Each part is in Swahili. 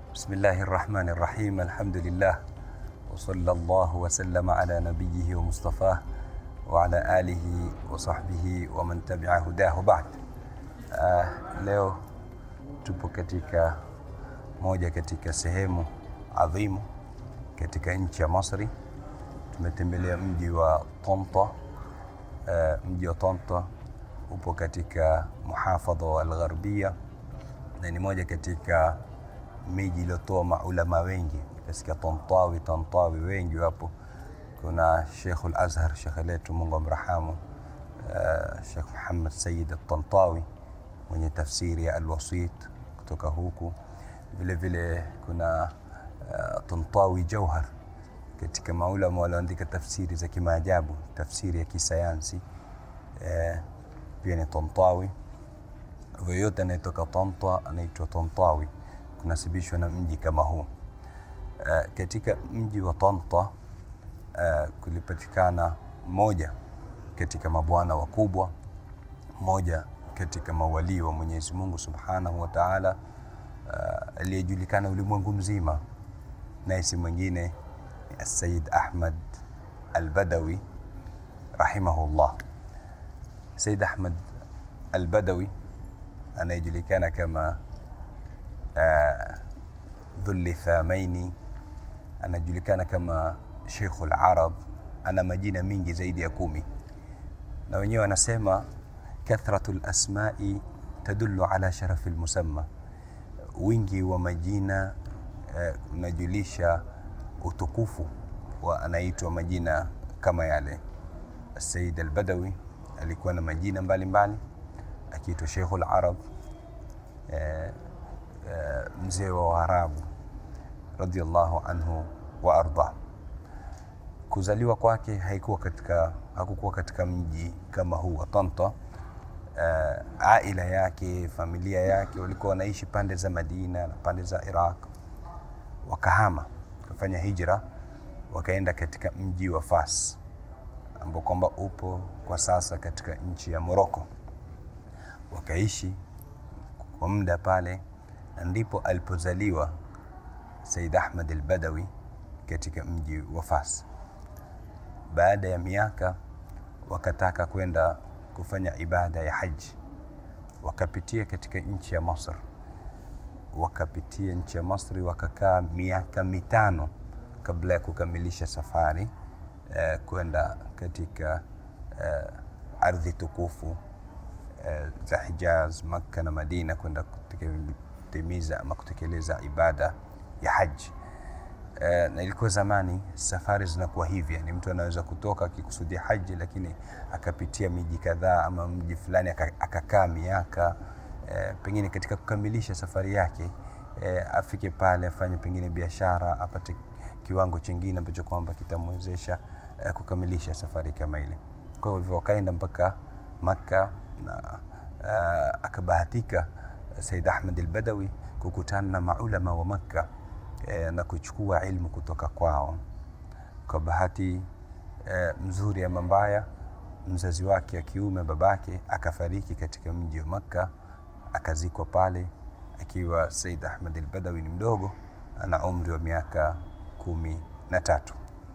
بسم الله الرحمن الرحيم الحمد لله وصلى الله وسلم على نبيه ومصطفاه وعلى آله وصحبه ومن تبع هداه بعد uh, leo tupo katika moja katika sehemu adhimu katika nchi ya Masri tumetembelea mji wa Tanta uh, mji wa Tanta upo katika muhafadha wa Al-Gharbia na ni moja katika miji iliyotoa maulama wengi katika Tantawi Tantawi wengi wapo. Kuna Sheikh al-Azhar, Sheikh letu Mungu amrahamu, uh, Sheikh Muhammad Sayyid al-Tantawi mwenye tafsiri ya Al-Wasit kutoka huku. Vile vile kuna uh, Tantawi Jauhar katika maulama walioandika tafsiri za kimaajabu, tafsiri ya kisayansi eh, pia ni Tantawi. Yoyote anayetoka Tanta anaitwa Tantawi, kunasibishwa na mji kama huu. Uh, katika mji wa Tanta uh, kulipatikana moja katika mabwana wakubwa, moja katika mawalii wa Mwenyezi Mungu Subhanahu wa Ta'ala, uh, aliyejulikana ulimwengu mzima, naye si mwingine ni Sayyid Ahmad Al-Badawi rahimahullah. Sayyid Ahmad Al-Badawi anayejulikana kama uh, Dhulli Thamaini, anajulikana kama Sheikhul Arab, ana majina mingi zaidi ya kumi, na wenyewe wanasema kathratu lasmai tadullu ala sharafi lmusamma, wingi wa majina uh, unajulisha utukufu wa anaitwa majina kama yale. Sayyid Al-Badawi alikuwa na majina mbalimbali akiitwa Sheikhul Arab eh, eh, mzee wa Waarabu radhiallahu anhu wa arda. Kuzaliwa kwake haikuwa katika, hakukuwa katika mji kama huu wa Tanta. Eh, aila yake familia yake walikuwa wanaishi pande za Madina na pande za Iraq, wakahama wakafanya hijra wakaenda katika mji wa Fas ambao kwamba upo kwa sasa katika nchi ya Morocco wakaishi kwa muda pale, na ndipo alipozaliwa Said Ahmad al-Badawi katika mji wa Fas. Baada ya miaka wakataka kwenda kufanya ibada ya haji, wakapitia katika nchi ya Masr, wakapitia nchi ya Masri, wakakaa miaka mitano kabla ya kukamilisha safari eh, kwenda katika eh, ardhi tukufu za Hijaz, Makka na Madina kwenda kutimiza ama kutekeleza ibada ya haji. E, na ilikuwa zamani safari zinakuwa hivi, yani mtu anaweza kutoka akikusudia haji, lakini akapitia miji kadhaa ama mji fulani akakaa miaka e, pengine katika kukamilisha safari yake e, afike pale afanye pengine biashara apate kiwango chingine ambacho kwamba kitamwezesha e, kukamilisha safari kama ile. Kwa hivyo wakaenda mpaka Makka na uh, akabahatika Said Ahmad al-Badawi kukutana na maulama wa Makka eh, na kuchukua ilmu kutoka kwao. Kwa bahati eh, mzuri ama mbaya, mzazi wake wa kiume babake akafariki katika mji wa Makka, akazikwa pale akiwa Said Ahmad al-Badawi ni mdogo, ana umri wa miaka kumi na tatu.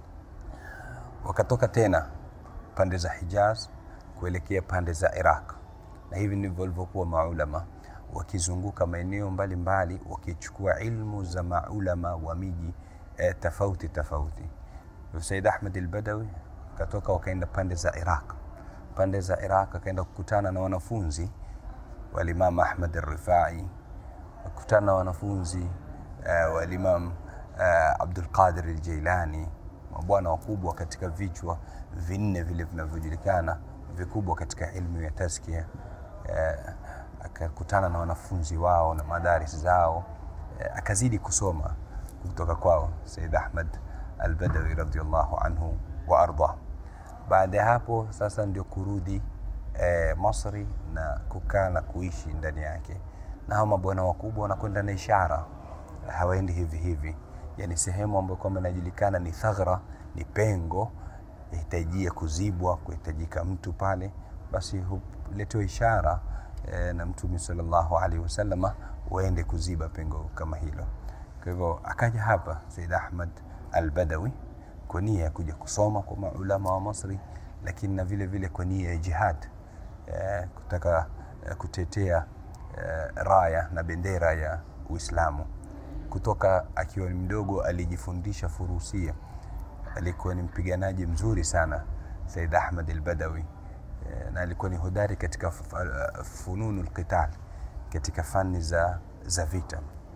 Wakatoka tena pande za Hijaz kuelekea pande za Iraq, na hivi ndivyo walivyokuwa maulama wakizunguka maeneo mbalimbali wakichukua ilmu za maulama wa miji eh, tofauti tofauti. Said Ahmad al-Badawi katoka wakaenda pande za Iraq, pande za Iraq akaenda kukutana na wanafunzi wa Imam Ahmad al-Rifai, kukutana na wanafunzi eh, wa Imam eh, Abdul Qadir al-Jailani, mabwana wakubwa katika vichwa vinne vile vinavyojulikana vikubwa katika ilmu ya tazkia eh, akakutana na wanafunzi wao na madaris zao eh, akazidi kusoma kutoka kwao Said Ahmad al-Badawi radhiyallahu anhu wa arda. Baada ya hapo sasa ndio kurudi eh, Masri na kukaa na kuishi ndani yake, na hao mabwana wakubwa wanakwenda na ishara, hawaendi hivi hivi, yani sehemu ambayo kwamba inajulikana ni thaghra, ni pengo yahitajia kuzibwa, kuhitajika mtu pale, basi huletewa ishara e, na Mtume sallallahu alaihi wasallama waende kuziba pengo kama hilo. Kwa hivyo akaja hapa Said Ahmad al-Badawi kwa nia ya kuja kusoma kwa maulama wa Masri, lakini na vile vile kwa nia ya jihad eh, kutaka eh, kutetea eh, raya na bendera ya Uislamu. Kutoka akiwa ni mdogo alijifundisha furusia, alikuwa ni mpiganaji mzuri sana Said Ahmad al-Badawi eh, na alikuwa ni hodari katika f- f- fununu alqital, katika fani za, za vita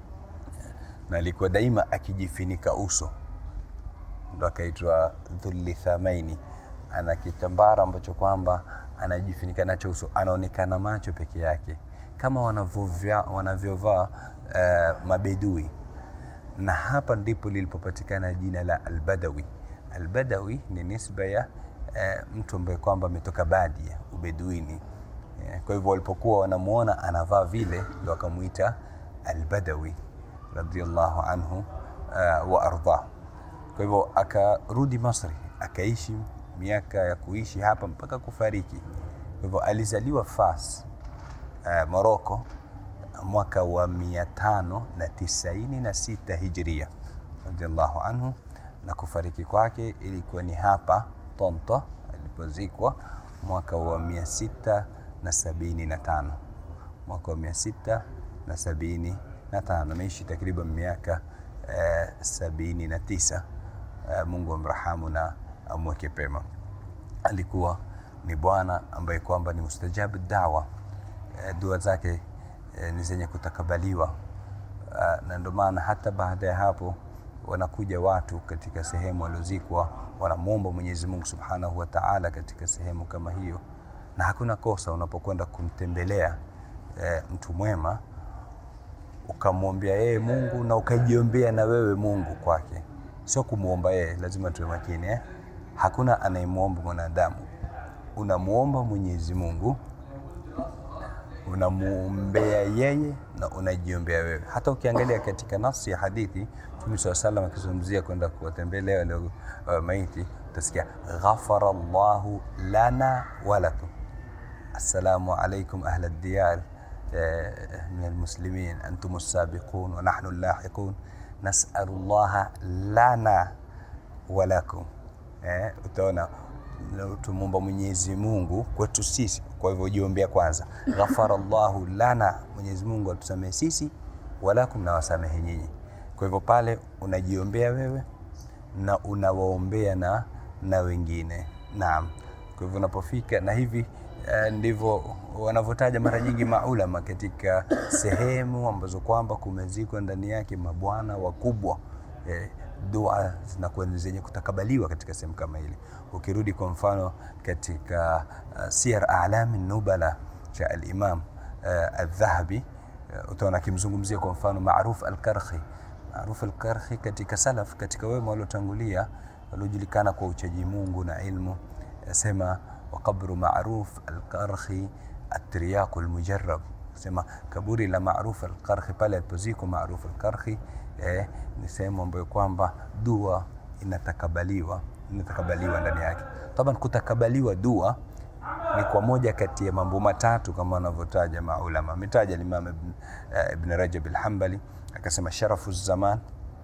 na alikuwa daima akijifinika uso, ndo akaitwa Dhulithamaini. Ana kitambara ambacho kwamba anajifunika nacho uso, anaonekana macho peke yake kama wanavyovya- wanavyovaa uh, mabedui, na hapa ndipo lilipopatikana jina la Albadawi. Albadawi ni nisba ya uh, mtu ambaye kwamba ametoka Badia, ubeduini. Eh, Kwa hivyo walipokuwa wanamuona anavaa vile, ndo akamwita Albadawi radhiallahu anhu uh, wa ardhah. Kwa hivyo akarudi Masri, akaishi miaka ya kuishi hapa mpaka kufariki. Kwa hivyo alizaliwa Fas, uh, Morocco mwaka wa mia tano na tisaini na sita hijria radhiallahu anhu, na kufariki kwake ilikuwa ni hapa Tonto alipozikwa mwaka wa mia sita na sabini na tano mwaka wa mia sita na sabini na tano ameishi takriban miaka eh, sabini na tisa eh, Mungu amrahamu na amweke pema. Alikuwa ni bwana ambaye kwamba ni mustajabu dawa eh, dua zake eh, ni zenye kutakabaliwa Ah, na ndio maana hata baada ya hapo wanakuja watu katika sehemu waliozikwa wanamwomba Mwenyezi Mungu Subhanahu wa Ta'ala katika sehemu kama hiyo, na hakuna kosa unapokwenda kumtembelea eh, mtu mwema ukamwombea yeye Mungu na ukajiombea na wewe Mungu kwake, sio kumwomba yeye. Lazima tuwe makini eh? Hakuna anayemwomba mwanadamu, unamwomba Mwenyezi Mungu unamwombea yeye na unajiombea wewe. Hata ukiangalia katika nafsi ya hadithi Mtume swalla salam akizungumzia kwenda kuwatembelea wale uh, maiti, utasikia ghafara llahu lana walakum assalamu alaikum ahla diyar eh, min almuslimin antum sabiqun wa nahnu lahiqun nasalu llaha lana walakum eh, utaona na tumwomba Mwenyezi Mungu kwetu sisi. Kwa hivyo jiombea kwanza, ghafara llahu lana, Mwenyezi Mungu atusamehe sisi, walakum, na wasamehe nyinyi. Kwa hivyo pale unajiombea wewe na unawaombea na, na wengine. Naam, kwa hivyo unapofika na hivi eh, ndivyo wanavyotaja mara nyingi maulama katika sehemu ambazo kwamba kumezikwa ndani yake mabwana wakubwa eh, dua zinakuwa ni zenye kutakabaliwa katika sehemu kama ile. Ukirudi kwa mfano katika uh, Siyar A'lami Nubala cha al-Imam uh, al-Dhahabi uh, utaona akimzungumzia kwa mfano Maruf al-Karhi. Maruf al-Karhi katika salaf, katika wema waliotangulia waliojulikana kwa uchaji Mungu na ilmu, sema wa qabru Maruf al-Karhi at-Tiryaq al-Mujarrab, sema kaburi la Maruf al-Karhi pale alipozikwa Maruf al-Karhi eh, ni sehemu ambayo kwamba dua inatakabaliwa inatakabaliwa ndani yake. Taban, kutakabaliwa dua ni kwa moja kati ya mambo matatu kama wanavyotaja maulama. Ametaja Imam Ibn, uh, Ibn Rajab al-Hanbali akasema sharafu zaman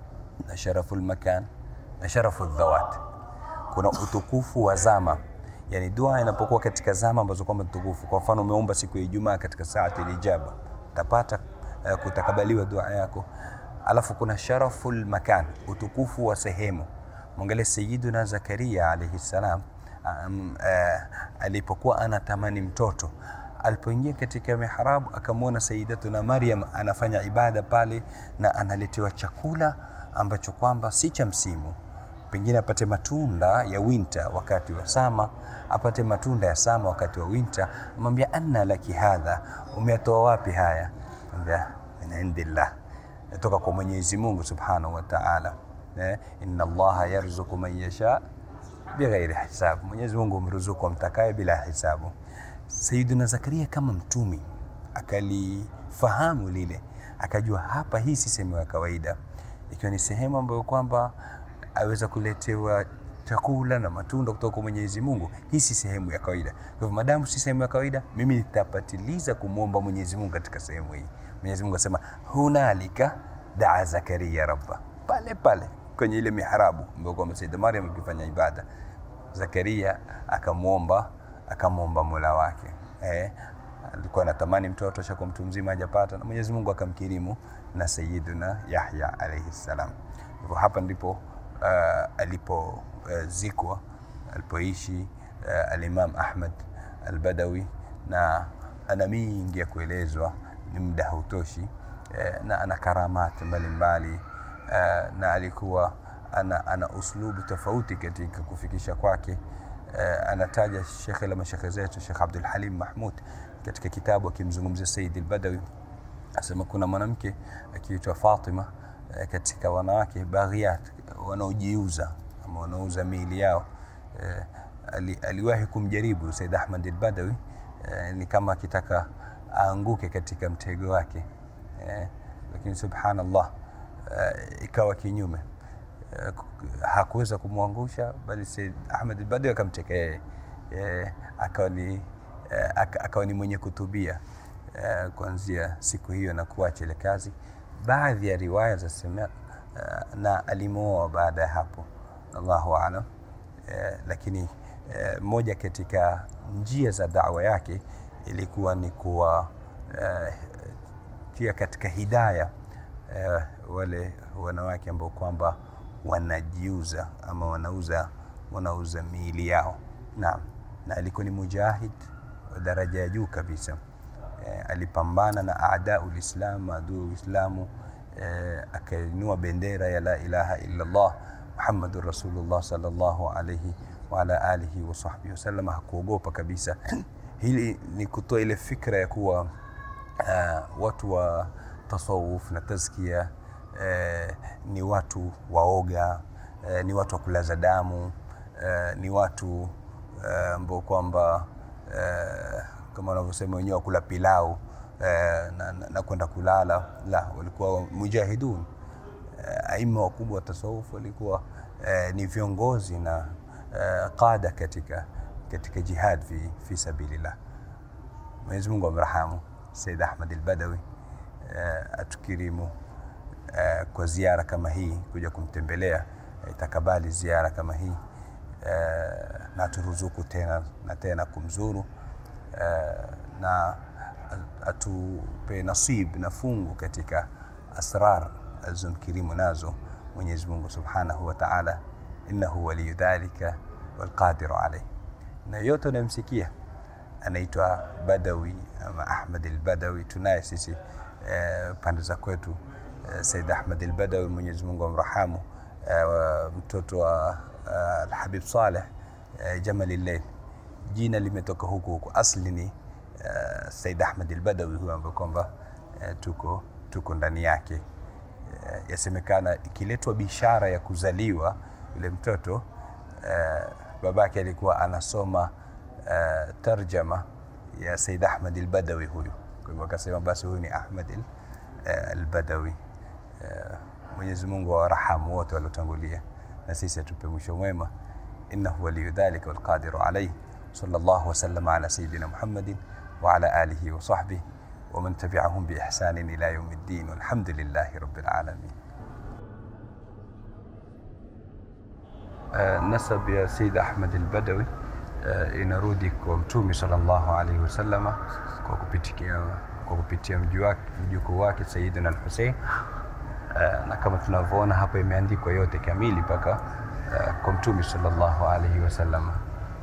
na sharafu al-makan na sharafu dhawat. Kuna utukufu wa zama, yani dua inapokuwa katika zama ambazo kwamba tukufu. Kwa mfano umeomba siku ya Ijumaa katika saati ijaba, utapata uh, kutakabaliwa dua yako. Alafu kuna sharaful makan, utukufu wa sehemu. Mwangalie Sayyiduna Zakaria alayhi salam um, uh, alipokuwa anatamani mtoto, alipoingia katika mihrabu akamwona Sayyidatuna Maryam anafanya ibada pale na analetewa chakula ambacho kwamba si cha msimu, pengine apate matunda ya winter wakati wa sama, apate matunda ya sama wakati wa winter. Amwambia, anna laki hadha, umetoa wapi haya? Amwambia, min indillah toka kwa Mwenyezi Mungu Subhanahu wa Ta'ala. Eh, inna Allaha yarzuqu man yasha bighairi hisab, Mwenyezi Mungu humruzuku amtakaye bila hisabu. Sayyiduna Zakaria kama mtumi akalifahamu lile, akajua hapa, hii si sehemu ya kawaida, ikiwa ni sehemu ambayo kwamba aweza kuletewa chakula na matunda kutoka kwa Mwenyezi Mungu. Hii si sehemu ya kawaida. Kwa hivyo madamu si sehemu ya kawaida, mimi nitapatiliza kumwomba Mwenyezi Mungu katika sehemu hii. Mwenyezi Mungu asema hunalika daa Zakaria rabba, pale pale kwenye ile mihrabu ambayo kwamba Sayyida Maryam akifanya ibada, Zakaria akamwomba akamwomba mola wake eh, alikuwa anatamani mtoto shakuwa mtu mzima hajapata, na Mwenyezi Mungu akamkirimu na Sayyiduna Yahya alayhi salam. Hivyo hapa ndipo uh, alipozikwa uh, alipoishi uh, alimam Ahmad Albadawi, na ana mingi ya kuelezwa, ni muda hautoshi uh, na ana karamati mbalimbali uh, na alikuwa ana, ana uslubu tofauti katika kufikisha kwake. Uh, anataja shekhe la mashekhe zetu Shekh Abdul Halim Mahmud katika kitabu akimzungumzia Sayyid al-Badawi asema kuna mwanamke akiitwa Fatima uh, katika wanawake baghiyat wanaojiuza ama wanaouza miili yao uh, ali, aliwahi kumjaribu Sayyid Ahmad al-Badawi uh, ni kama akitaka aanguke katika mtego wake uh, lakini subhanallah uh, ikawa kinyume uh, hakuweza kumwangusha bali Said Ahmed al-Badawi akamteka yeye eh, akawa ni eh, akawa ni mwenye kutubia eh, kuanzia siku hiyo na kuacha ile kazi. Baadhi ya riwaya zasema eh, na alimwoa baada ya hapo, Allahu aalam eh, lakini eh, moja katika njia za dawa yake ilikuwa ni kuwa eh, tia katika hidaya eh, wale wanawake ambao kwamba wanajiuza ama wanauza wanauza miili yao. Naam, na alikuwa ni mujahid wa daraja ya juu kabisa. E, alipambana na aadau lislam, maadui wa Uislamu e, akainua bendera ya la ilaha illa Allah Muhammadur Rasulullah sallallahu alayhi wa ala alihi wa sahbihi wasallam. Hakuogopa kabisa. Hili ni kutoa ile fikra ya kuwa uh, watu wa tasawuf na tazkia eh, ni watu waoga eh, ni watu wa kulaza damu eh, ni watu ambao eh, kwamba eh, kama wanavyosema wenyewe wakula pilau eh, na, na, na kwenda kulala. La, walikuwa mujahidun eh, aima wakubwa wa tasawuf walikuwa eh, ni viongozi na eh, qada katika, katika jihad fi, fi sabilillah. Mwenyezi Mungu amrahamu Said Ahmad al-Badawi eh, atukirimu Uh, kwa ziara kama hii kuja kumtembelea itakabali uh, ziara kama hii uh, na turuzuku tena na tena kumzuru uh, na atupe nasib na fungu katika asrar alizomkirimu nazo Mwenyezi Mungu Subhanahu wa Ta'ala, innahu waliyu dhalika walqadiru alayh. Na yote unayomsikia anaitwa Badawi ama Ahmad al-Badawi, tunaye sisi uh, pande za kwetu Said Ahmad al-Badawi, Mwenyezi Mungu amrahamu, uh, mtoto wa uh, Alhabib Saleh uh, Jamal al-Layl. Jina limetoka huku huku, asli ni uh, Said Ahmad al-Badawi huyo ambaye kwamba uh, tuko, tuko ndani yake. Uh, yasemekana ikiletwa bishara ya kuzaliwa yule mtoto uh, babake alikuwa anasoma uh, tarjama ya Said Ahmad al-Badawi huyu, kwa hivyo akasema basi huyu ni Ahmad al-Badawi. Uh, Mwenyezi Mungu awarahamu wote waliotangulia na sisi atupe mwisho mwema. innahu waliyu dhalika walqadiru alayhi. Sallallahu wasallam ala sayidina Muhammadin wa ala alihi wa sahbihi wa man tabi'ahum bi ihsanin ila yawmiddin walhamdulillahi rabbil alamin. Uh, nasab ya Sayyid Ahmad al-Badawi uh, inarudi kwa Mtume sallallahu alayhi wasallama kwa kupitia kwa kupitia mjukuu wake Sayyidina al-Hussein Uh, na kama tunavyoona hapa imeandikwa yote kamili mpaka uh, kwa Mtume sallallahu alayhi wasallam.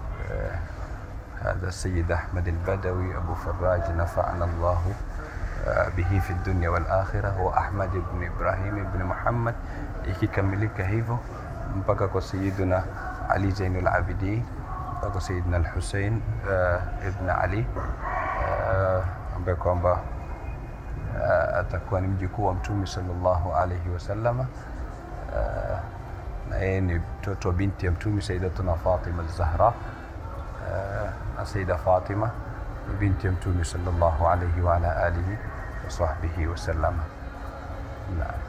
Hadha Sayyid Ahmad al-Badawi Abu Farraj nafa'ana Allah uh, bihi fi dunya wal akhirah wa Ahmad ibn Ibrahim ibn Muhammad, ikikamilika hivyo mpaka kwa Sayyidina Ali Zainul Abidin mpaka kwa Sayyidina al-Hussein uh, ibn Ali uh, ambaye kwamba Uh, atakuwa ni mjukuu wa Mtume sallallahu alayhi wasallama. Uh, na yeye ni mtoto wa binti ya Mtume Sayyidatuna Fatima az-Zahra. Uh, na Sayyida Fatima ni binti ya Mtume sallallahu alayhi wa ala alihi wa sahbihi wasallama. Naam.